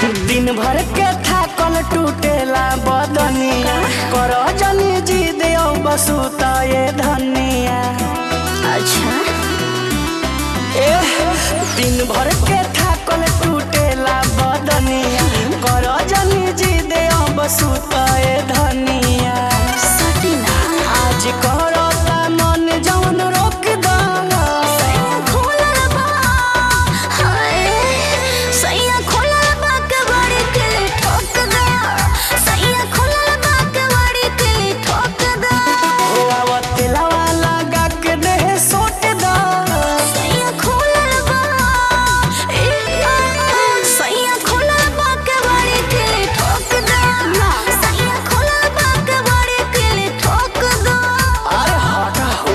दिन भर के थाकल टूटेला बदनिया कर जनी जी देओ बसु त ये धनिया अच्छा एह, दिन भर के थाकल टूटेला बदनिया कर जनी जी देओ बसु त ये धनिया सटीना आज करता मन जवन रोक दाना सैया खोलल बा हाय सैया खोलल बा के बड़ी के ठोक दे सैया खोलल बा के बड़ी के ठोक दे तेलावा लगा के देह सोट दा सैया खोलल बा ए सैया खोलल बा के बड़ी के ठोक दे सैया खोलल बा के बड़ी के ठोक दे अरे हटा हो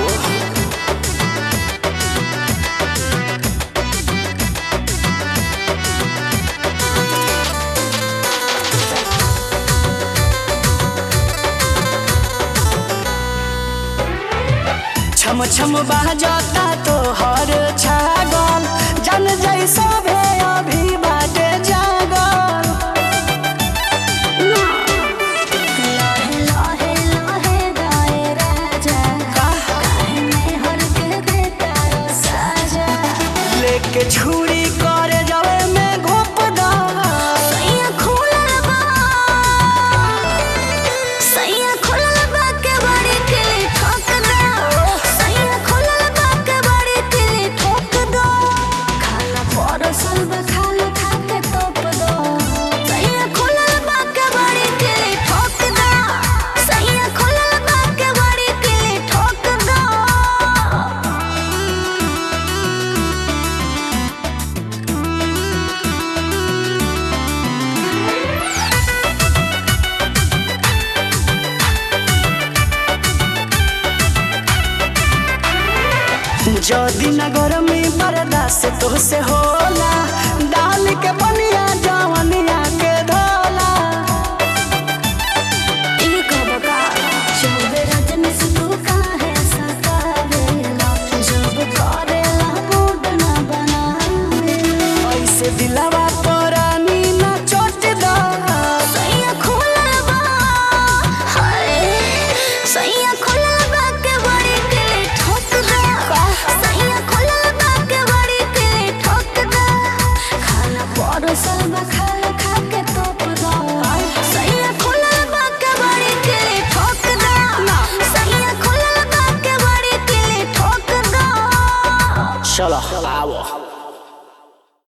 छम छम बाजता तो हर छागल जन जैसा भे अभी बाटे जागल लाहे लाहे लाहे गाए राजा काहे में हर के देता रो साजा लेके छुरी करे जावे में घोप दा सैया खोलल बा सैया खोलल बा के बड़ी के ठोक दे सैया खोलल बा के बड़ी के ठोक दो खाना परसल बा खाना खा के तोप दो सैया खोलल बा के बड़ी के ठोक दो सैया खोलल बा के बड़ी के ठोक दो जदी नगर में बर्दाश्त तो से होला डाल के बनिया जवनिया के धोला एक बका जब रजनी से तू काहे सतावेला जब करेला मूड ना बनावेला ऐसे दिलावा परानी ना चोट दा सैया खोलल बा हाय सैया खोलल बा के बड़ी के ठोक दे सैया खोलल बा के बड़ी के ठोक दे खाना परोसल बा खाना खा के तोप दो सैया खोलल बा के बड़ी के ठोक दे सैया खोलल बा के बड़ी के ठोक दो चलो आओ